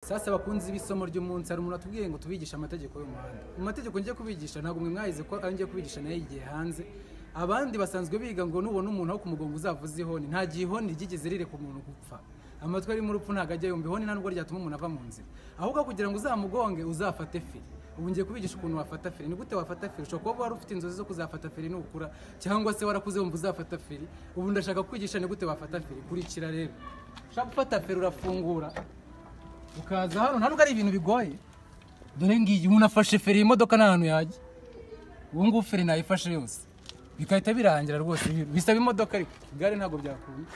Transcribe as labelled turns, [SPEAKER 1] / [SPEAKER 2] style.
[SPEAKER 1] sasa abakunzi b'isomo ry'umunsi hari umuntu atubwiye ngo tubigishe amategeko y'umuhanda mu mategeko ngiye kubigisha ntabwo mwe mwayize ko ayo ngiye kubigisha nayo yigiye hanze abandi basanzwe biga ngo nubona umuntu aho ku mugongo uzava ihoni nta gihe ihoni ryigeze rireka umuntu gupfa amatwi arimo urupfu ntabwo ajya yumva ihoni nta nubwo ryatuma umuntu ava mu nzira ahubwo kugira ngo uzamugonge uzafate feri ubu ngiye kubigisha ukuntu wafata feri ni gute wafata feri ushobora kuba wari ufite inzozi zo kuzafata feri nukura cyangwa se warakuze wumva uzafata feri ubu ndashaka kwigisha ni gute wafata feri kurikira rero ushaka gufata feri urafungura ukaza hano nta nubwo ari ibintu bigoye dore ngiyi umuntu afashe feri iyi modoka nta hantu yajya ubu ngubu feri nayifashe yose bigahita birangira rwose bisaba imodoka ariko igare ntabwo byakunda